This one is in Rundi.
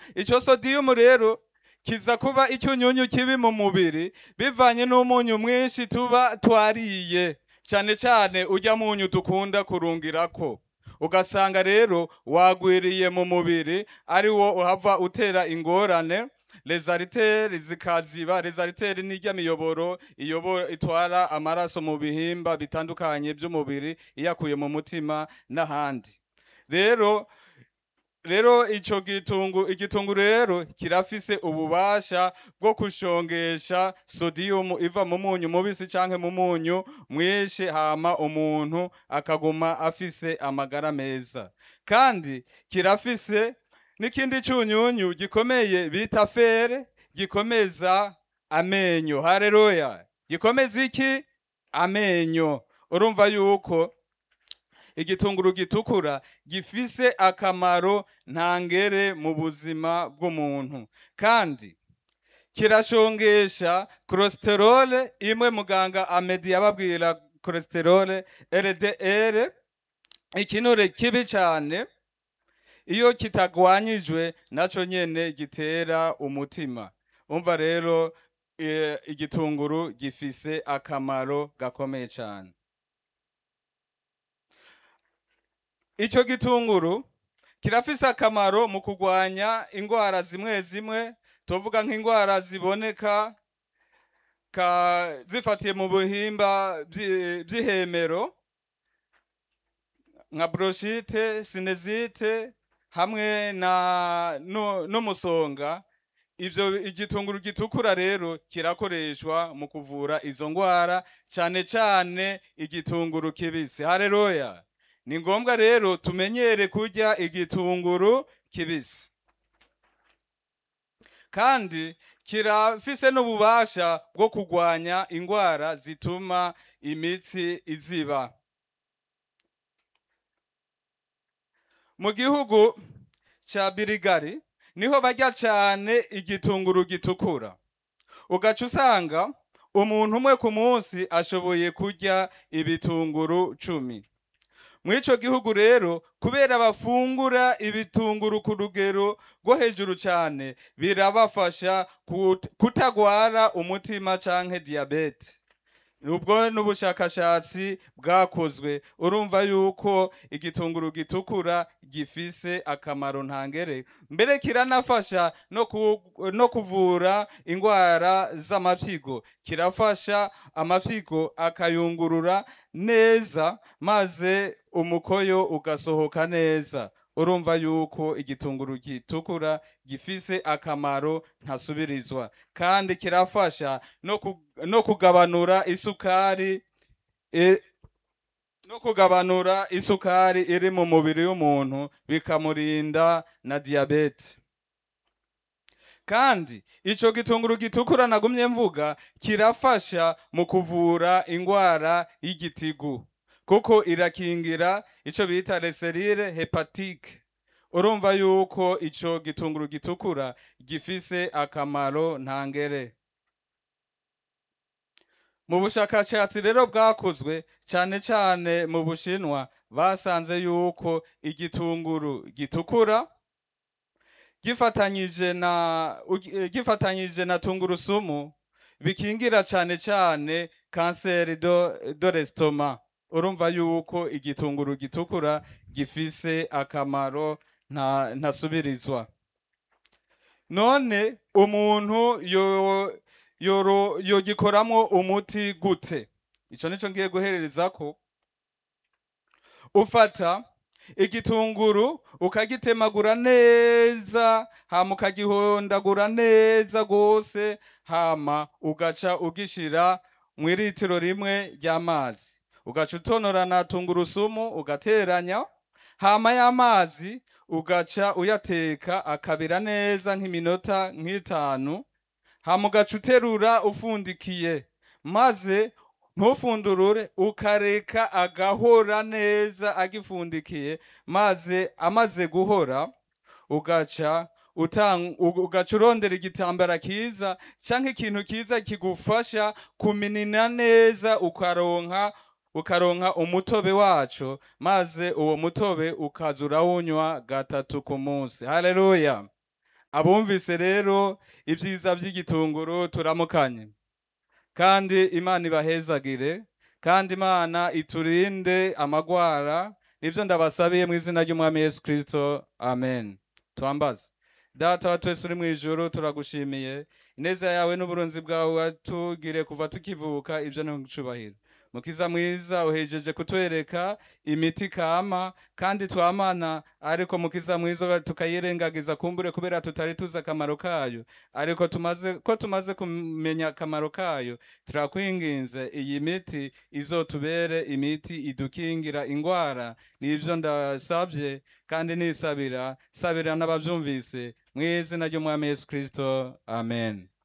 ico sodium rero kiza kuba icyunyunyu kibi mu mubiri bivanye n'umunyu mwinshi tuba twariye cyane cyane ujya munyu dukunda kurungirako ugasanga rero wagwiriye mu mubiri ari wo uhava utera ingorane lezariteri zikaziba lezariteri n'ijya miyoboro iyobo itwara amaraso mu bihimba bitandukanye by'umubiri iyakuye mu mutima n'ahandi rero rero ico gitungu igitungu rero kirafise ububasha bwo kushongesha sodium iva mu munyu mubisi canke mu munyu mwinshi hama umuntu akaguma afise amagara meza kandi kirafise n'ikindi cunyunyu gikomeye bita fere gikomeza amenyo haleluya gikomeza iki amenyo urumva yuko igitunguru gitukura gifise akamaro ntangere mu buzima bw'umuntu kandi kirashongesha cholesterol imwe muganga amedi yababwira cholesterol LDL ikinure kibi cyane iyo kitagwanyijwe naco nyene gitera umutima umva rero eh, igitunguru gifise akamaro gakomeye cyane Ico gitunguru kirafise akamaro mu kugwanya ingwara zimwe zimwe tuvuga nk'ingwara ziboneka ka zifatiye mu buhimba vyi- vy'ihemero nka bronchite sinezite hamwe na no- n'umusonga ivyo igitunguru gitukura rero kirakoreshwa mu kuvura izo ngwara cane cane igitunguru kibisi haleluya ni ngombwa rero tumenyere kurya igitunguru kibisi kandi kirafise n'ububasha bwo kugwanya ingwara zituma imitsi iziba mu gihugu ca birigari niho barya cane igitunguru gitukura ugaca usanga umuntu umwe ku munsi ashoboye kurya ibitunguru cumi mw'ico gihugu rero kubera bafungura ibitunguru ku rugero rwo hejuru cyane birabafasha kut- kutagwara umutima canke diyabete ubwo n'ubushakashatsi bwakozwe urumva yuko igitunguru gitukura gifise akamaro ntangere mbere kiranafasha no, ku, no kuvura ingwara z'amafyigo kirafasha amafyigo akayungurura neza maze umukoyo ugasohoka neza urumva yuko igitunguru gitukura gifise akamaro ntasubirizwa kandi kirafasha no, ku, no kugabanura isukari e, no kugabanura isukari iri mu mubiri w'umuntu bikamurinda na diyabete kandi ico gitunguru gitukura nagumye mvuga kirafasha mu kuvura ingwara y'igitigu kuko irakingira ico bita leserire hepatike urumva yuko ico gitunguru gitukura gifise akamaro ntangere mu bushakashatsi rero bwakozwe cyane cyane mu bushinwa basanze yuko igitunguru gitukura gifatanyije na ugi- eh, gifatanyije na tungurusumu bikingira cyane cyane kanseri do, do l'estomac urumva yuko igitunguru gitukura gifise akamaro nta ntasubirizwa none umuntu yo yoro yogikoramwo umuti gute ico nico ngiye guherereza ko ufata igitunguru ukagitemagura neza hama ukagihondagura neza gose hama ugaca ugishira mw'iritiro rimwe ry'amazi ugaca utonora na tungurusumu ugateranya hama y'amazi ugaca uyateka akabira neza nk'iminota nk'itanu hama ugaca uterura ufundikiye maze ntufundurure ukareka agahora neza agifundikiye maze amaze guhora ugaca utang- u- ugaca urondera igitambara kiza canke ikintu kiza kigufasha kuminina neza ukaronka ukaronka umutobe waco maze uwo mutobe ukaza urawunywa gatatu ku munsi haleluya abumvise rero ibyiza by'igitunguru turamukanye kandi imana ibahezagire kandi imana iturinde amagwara nibyo ndabasabiye mu izina ry'umwami yesu kirisito amen twambaze data wa twese uri mu ijuru turagushimiye ineza yawe n'uburunzi bwawe watugire kuva tukivuka ibyo ni gucubahiro mukiza mwiza uhejeje kutwereka imiti kama kandi twamana ariko mukiza mwiza tukayirengagiza kumbure kubera tutari tuzi akamaro kayo ariko tumaze ko tumaze kumenya akamaro kayo turakwinginze iyi miti izotubere imiti idukingira ingwara nibyo ndasabye kandi nisabira sabira n'ababyumvise mu izina ry'umwami yesu kirisito amen